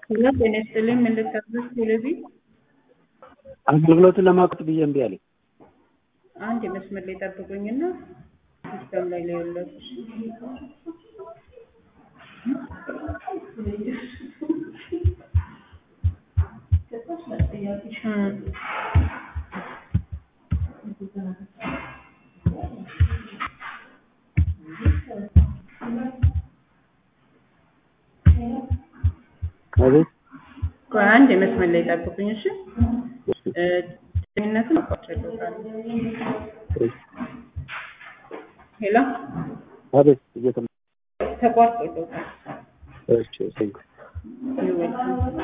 ጤና ይስጥልኝ ምን ልታዘዝ ቴሌቪዥን አገልግሎቱን ለማቆጥ ብዬ እምቢ አለኝ። አንድ የመስመር ላይ ጠብቁኝና ሲስተም ላይ ላይለት አቤት ቆይ አንድ የመስመር ላይ ጠብቁኝ እሺ ጤንነትን አቋርጬልዎታል ሄሎ አቤት እየተማ ተቋርጦልዎታል እሺ ቴንክ ይወልካም